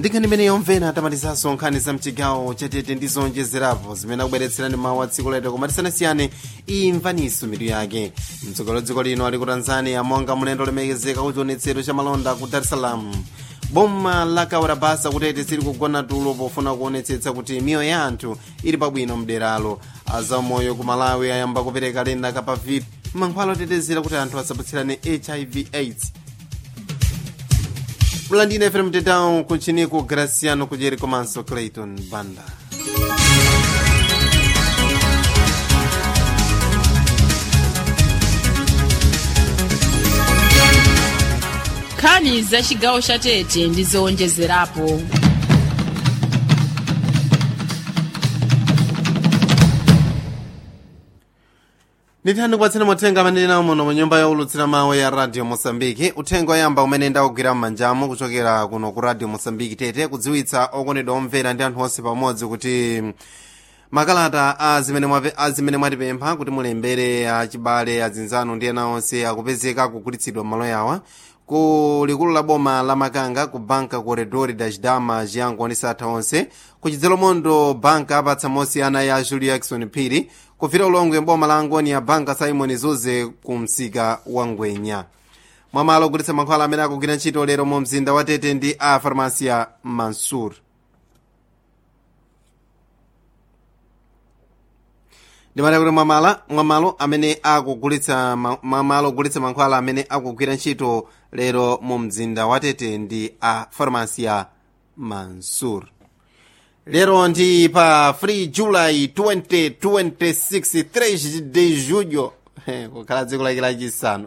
ndikhani imene yomvera atamalizanso nkhani za mchigawo chatete ndi zonjezerapo zimene akubweretserani mawu a tsiku lero koma tisanasiyane imvaniso mitu yake mtsogoleri wa dziko lino ali ku tanzania monga mlendo olemekezeka ku chionetsero cha malonda ku dar es salaam boma la kaurabasa kutete sili kugona tulo pofuna kuonetsetsa kuti miyoyo ya anthu ili pabwino mderalo azamoyo ku malawi ayamba kupereka lenda kapavip mankhwala otetezera kuti anthu asapatsirane hiv aids mlandine fm tetão kuchiniku graciano kujeri komanso clayton banda nkhani za chigawo cha tete ndi zowonjezerapo ndithani kupatsira mathenga amene nawo muno mu nyumba yaulutsira mawu ya radio mosambiki uthenga oyamba umene ndakugwira m'manjamo kuchokera kuno ku radio mosambiki tete kudziwitsa okondedwa omvera ndi anthu onse pamodzi kuti makalata azimene mwatipempha kuti mulembere achibale azinzano ndi ena onse akupezeka kugulitsidwa m'malo yawa ku likulu la boma la makanga ku banka corredor das damas yango ndi satha onse ku chidzalomondo banka apatsa mosiyana ya julio jackson phiri kufika ulongwe boma la angoni ya banka simon zuze ku msika wa ngwenya mwamalo ogulitsa mankhwala amene akugwira ntchito lero mu mzinda wa tete ndi a farmasia mansur ndimati kuti mwamala mwamalo amene akugulitsa mwamalo ogulitsa mankhwala amene akugwira ntchito lero mu mzinda wa tete ndi a farmasia mansur lero ndi pa 3 july 2026 3 de julho kukhala dziko lake lachisanu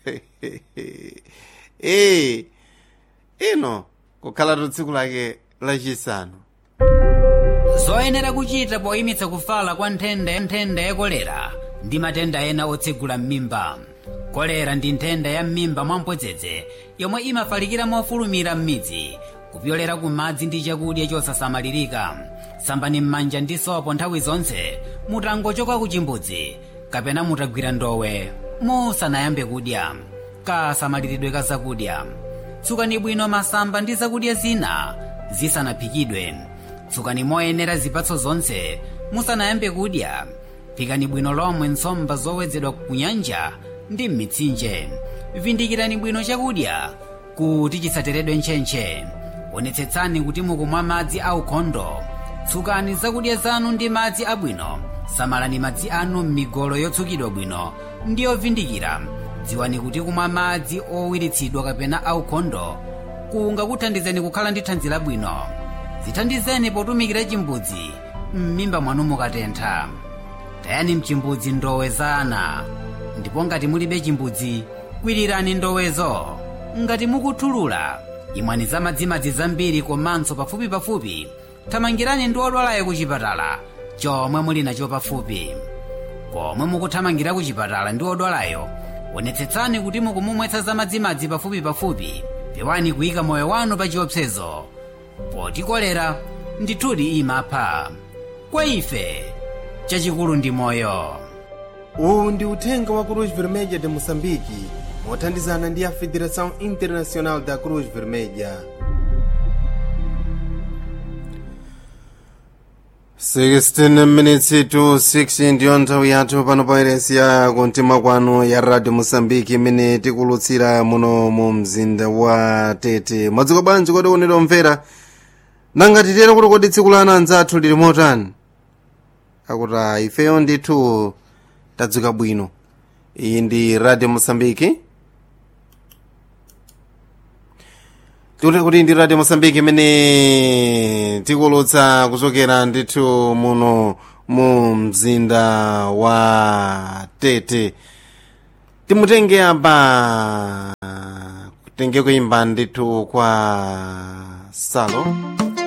e ino kukhala tsiku lake lachisanu zoyenera kuchita poyimitsa kufala kwa nthenda nthenda ya kolera ndi matenda ena otsegula m'mimba kolera ndi nthenda ya m'mimba mwamphodzedze yomwe imafalikira mofulumira m'midzi kupyolera ku madzi ndi chakudya chosasamalirika sambani m'manja ndi sopo nthawi zonse mutangochoka ku chimbudzi kapena mutagwira ndowe musanayambe kudya kasamaliridwe ka zakudya tsukani bwino masamba ndi zakudya zina zisanaphikidwe tsukani moyenera zipatso zonse musanayambe kudya phikani bwino lomwe nsomba zowedzedwa ku nyanja ndi m'mitsinje vindikirani bwino chakudya kuti chisateredwe ntchentche onetsetsani kuti mukumwa madzi aukhondo tsukani zakudya zanu ndi madzi abwino samalani madzi anu m'migolo yotsukidwa bwino ndi yovindikira dziwani kuti kumwa madzi owiritsidwa kapena aukhondo kungakuthandizeni kukhala ndi thanzi labwino zithandizeni potumikira chimbudzi m'mimba mwanu mukatentha tayani mchimbudzi ndowe za ana ndipo ngati mulibe chimbudzi kwirirani ndowezo ngati mukuthulula imwani za madzimadzi zambiri komanso pafupipafupi thamangirani ndi odwalayo ku chipatala chomwe muli nacho pafupi pomwe mukuthamangira ku chipatala ndi odwalayo onetsetsani kuti mukumumwetsa za madzimadzi pafupipafupi pewani kuyika moyo wanu pa chiopsezo poti kolera ndithudi imapha kwa ife chachikulu ndi moyo uwu ndi uthenga wa cruz vermelha de moçambique mothandizana ndi a federação internacional da cruz vermelha 16 minutes to 6 ndiyo nthawi yathu pano pa iresi ya kumtima kwanu ya radio moçambique imene tikulutsira muno mu mzinda wa tete mwadziko bwanji kodi onera omvera nanga titero kuti kodi tsiku la ana anzathu lili motani akuti ifeyo ndithu tadzuka bwino iyi ndi radio moçambique tikuti kuti ndi radio moçambique imene tikulutsa kuchokera ndithu muno mu mzinda wa tete timutenge apa kutenge kuimba ndithu kwa salo